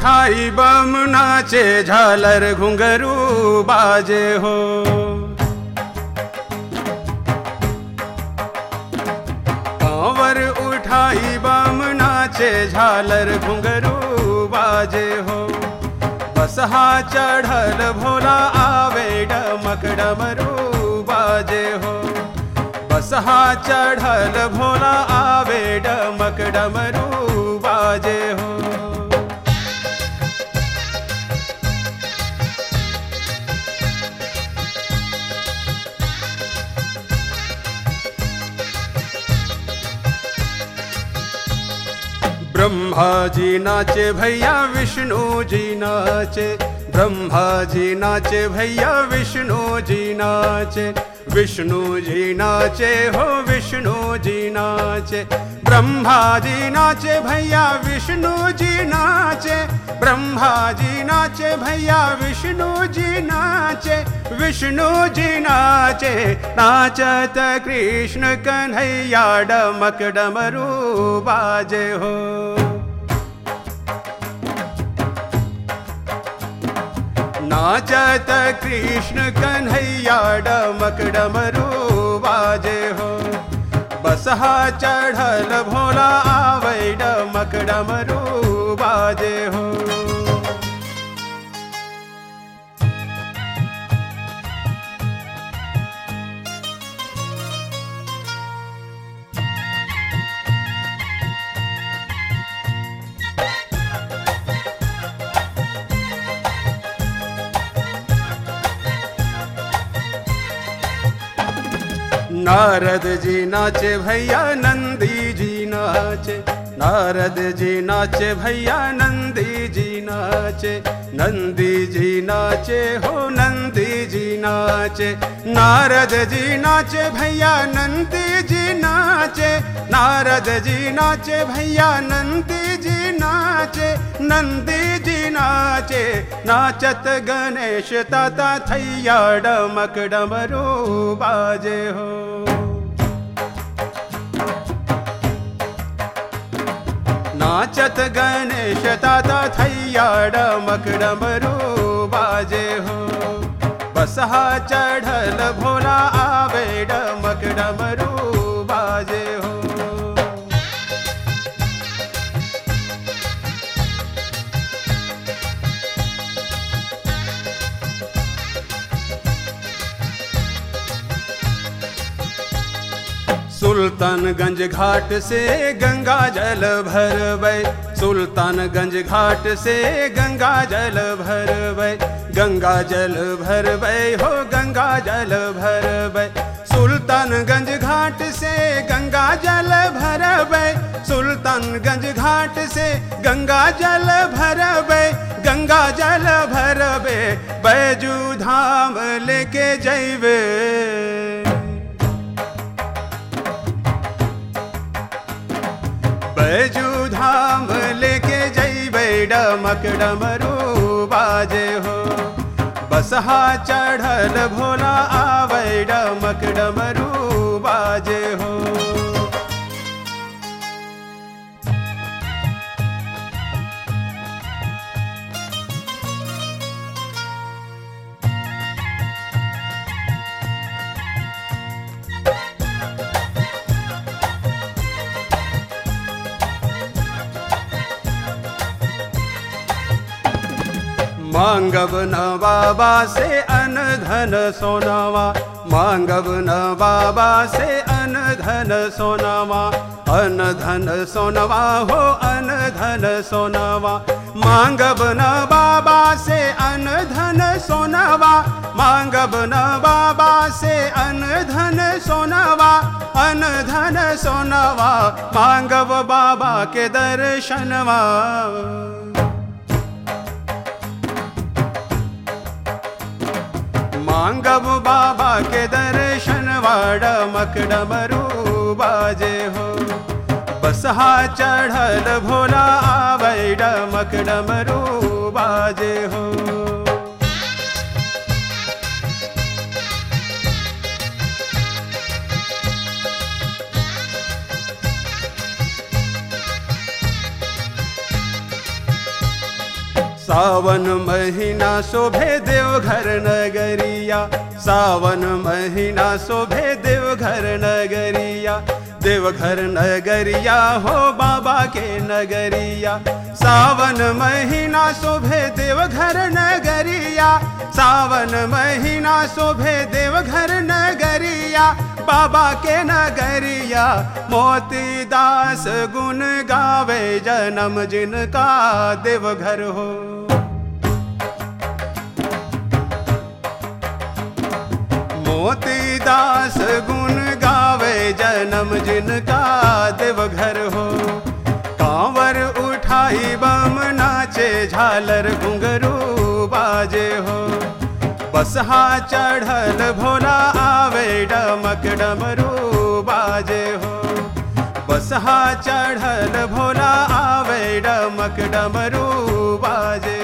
उठाई बम नाचे झालर घुंघरू बाजे हो कांवर उठाई बम नाचे झालर घुंघरू बाजे हो बसहा चढ़ल भोला आवे डमक डमरू बाजे हो बसहा चढ़ल भोला आवे डमक डमरू बाजे हो ब्रह्मा जी नाचे भैया विष्णु जी नाचे ब्रह्मा जी नाचे भैया विष्णु जी नाचे विष्णु जी नाचे हो विष्णु जी नाचे ब्रह्मा जी नाचे भैया विष्णु जी नाचे ब्रह्मा जी नाचे भैया विष्णु जी नाचे विष्णु जी नाचे नाचत कृष्ण कन्हैया डमक डमरू बाजे हो नाचत कृष्ण कन्हैया डमक डमरू बाजे हो बसहा चढ़ल भोला आवे डमक डमरू बाजे हो नारद जी नाचे भैया नंदी जी नाचे नारद जी नाचे भैया नंदी जी नाचे नंदी जी नाचे हो नंदी जी नाचे नारद जी नाचे भैया नंदी जी नाचे नारद जी नाचे भैया नंदी जी नाचे नंदी जी नाचे नाचत गणेश ताता थैया डमक डमरू बाजे हो नाचत गणेश ताता थैया डमक डमरू बाजे हो बसहा चढ़ल भोला आवे डमक डमरू बाजे हो सुल्तानगंज घाट से गंगा जल भरबै सुल्तानगंज घाट से गंगा जल भरबै गंगा जल भरबै हो गंगा जल भरबै सुल्तानगंज घाट से गंगा जल भरबै सुल्तानगंज घाट से गंगा जल भरबै गंगा जल भरबै बैजू धाम लेके जैबे बैजू धाम लेके जैबै डमक डमरू बाजे हो बसहा चढ़ल भोला आबै डमक डमरू बाजे हो मांगब न बाबा से अन धन सोनावा मांगब न बाबा से अन धन सोनावा अन धन सोनवा हो अन धन सोनवा मांगब न बाबा से अन धन सोनवा मांगब न बाबा से अन धन सोनवा अन धन सोनवा मांगब बाबा के दर्शनवा मांगब बाबा के दर्शन वाड़मक डमरू बाजे हो बसहा चढ़ल भोला आबै डमक डमरू बाजे हो सावन महीना शोभे देवघर नगरिया सावन महीना शोभे देवघर नगरिया देवघर नगरिया हो बाबा के नगरिया सावन महीना शोभे देवघर नगरिया सावन महीना शोभे देवघर नगरिया बाबा के नगरिया मोती दास गुण गावे जन्म जिनका देवघर हो मोती दास गुण गावे जन्म जिनका देवघर हो कांवर उठाई बम नाचे झालर घुंघरू बाजे हो बसहा चढ़ल भोला आवे डमक डमरू बाजे हो बसहा चढ़ल भोला आवे डमक डमरू बाजे